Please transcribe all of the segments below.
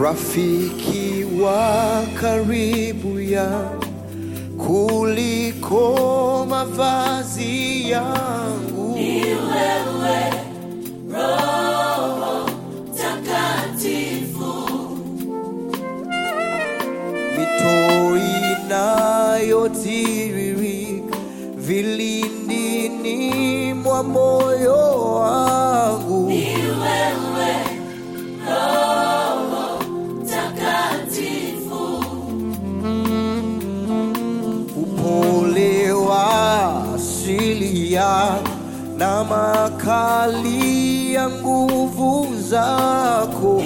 rafiki wa karibu ya kuliko mavazi yangu. mito inayotiririka vilindini mwa moyo wangu. Upole wa asili yako na makali ya nguvu zako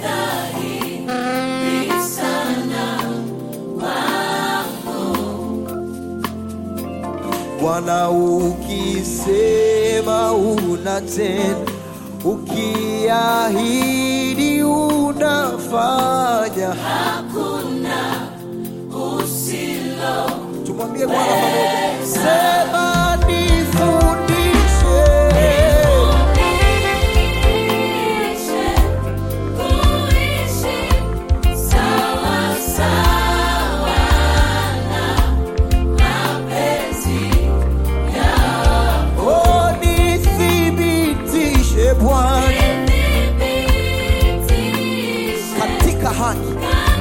Bwana, ukisema unatenda, ukiahidi unafanya. Tumwambie Bwana pamoja, sema nifundishe, oh, nithibitishe Bwana katika haki,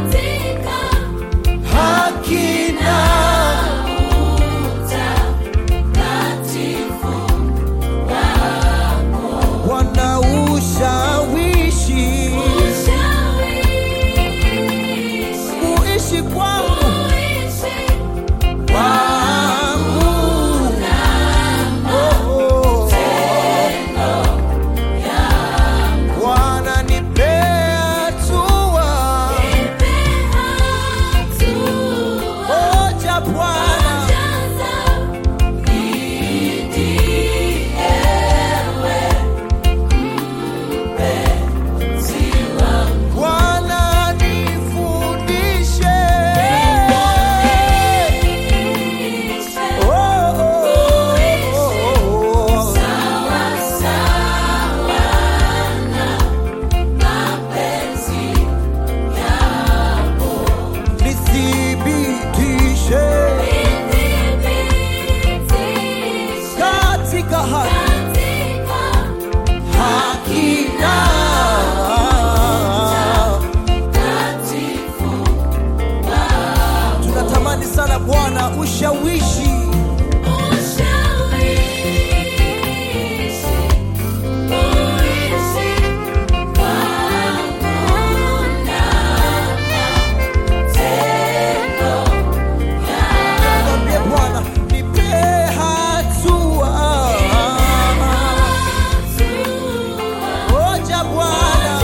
haki na Bwana ushawishi kuishi kwangu wangu Oh, Bwana nipe hatua moja Bwana Bwana nifundishe Oh, oh, oh, oh. nithibitishe katika haki haki na tunatamani sana Bwana ushawishi mwambie Bwana nipe hatua moja Bwana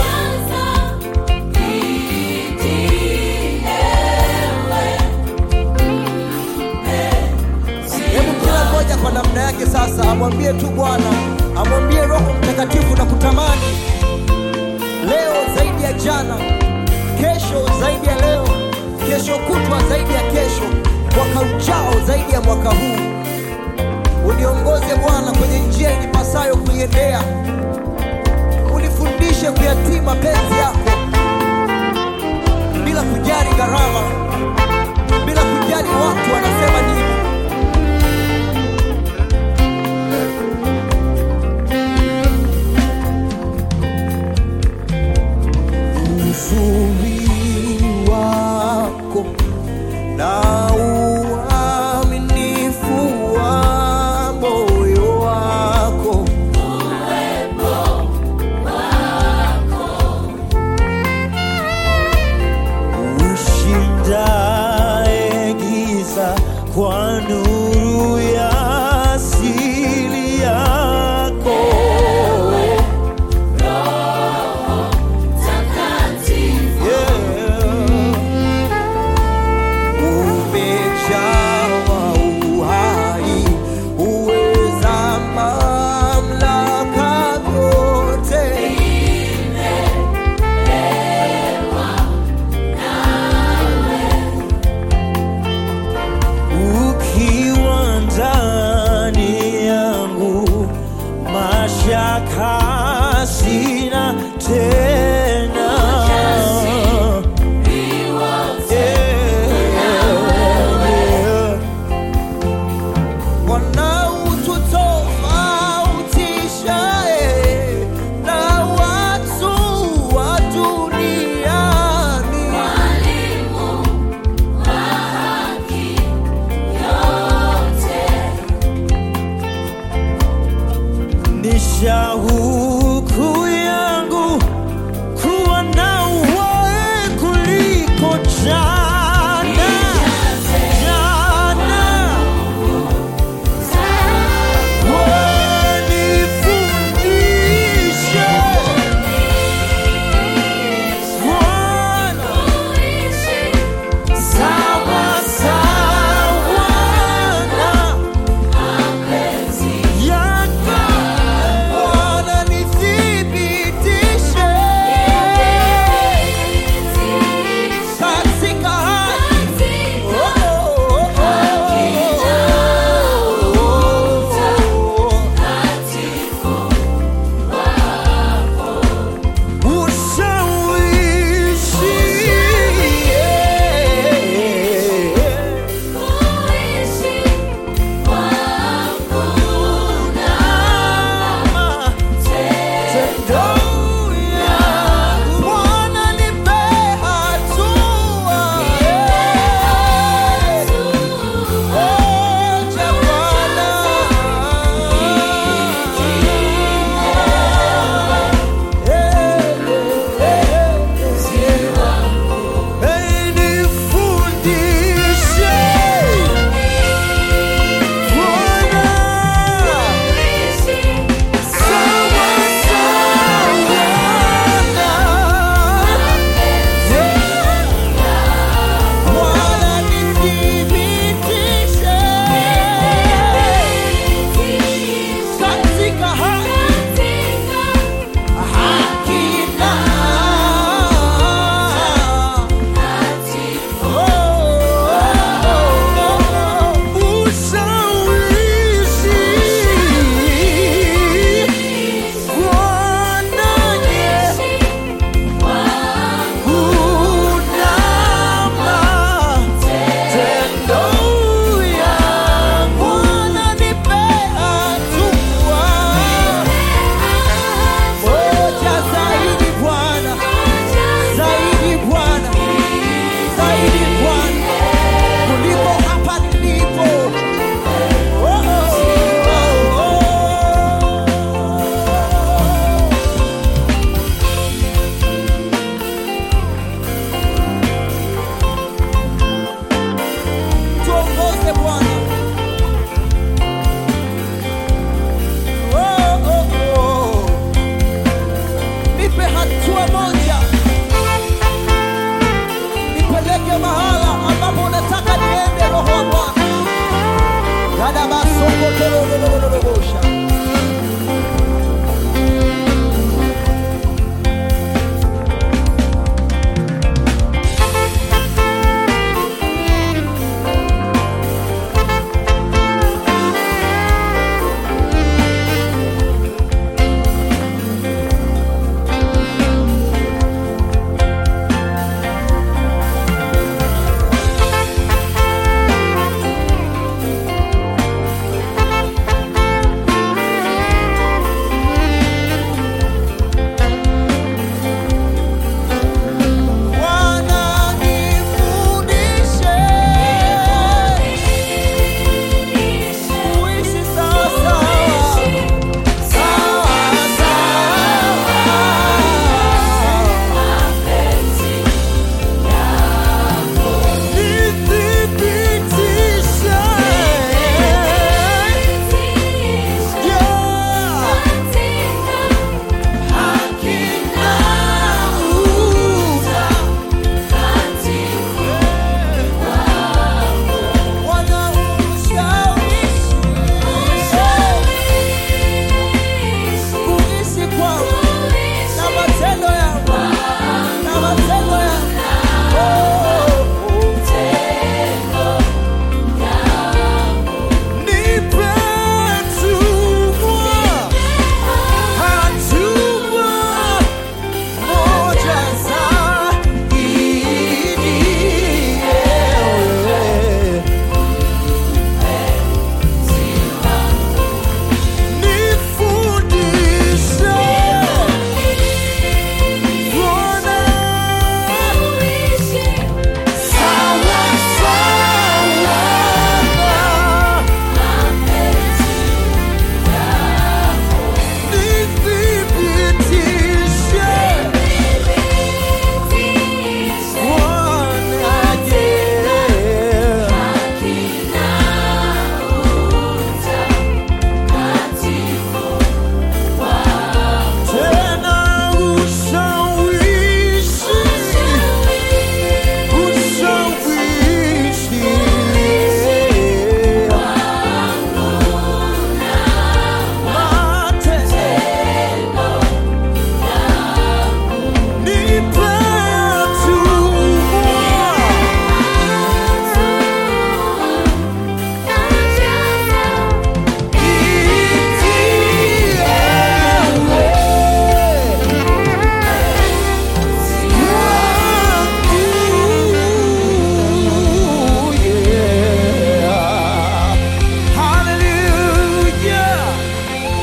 Hebu kila mmoja kwa namna yake sasa amwambie tu Bwana, amwambie Roho Mtakatifu na kutamani leo zaidi ya jana, kesho zaidi ya leo, kesho kutwa zaidi ya kesho, mwaka ujao zaidi ya mwaka huu. Uniongoze Bwana kwenye njia inipasayo kuiendea, unifundishe kuyatii mapenzi yako bila kujali gharama, bila kujali watu wanasema nini. uzuri wako na uaminifu wa moyo wako Sokotelolololobosha. Bwana nifundishe kuishi sawa sawa, sawa sawa. Nithibitishe, yeah, Bwana ushawishi kuishi kwangu na matendo yangu na matendo yangu oh, nipe tumwa hatua moja zaidi ewe nifundishe Bwana sawa sawa nithibitishe Bwana je tena ushawishi ushawishi matendo nipe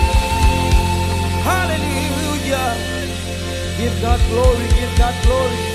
Hallelujah. Give God glory, give God glory.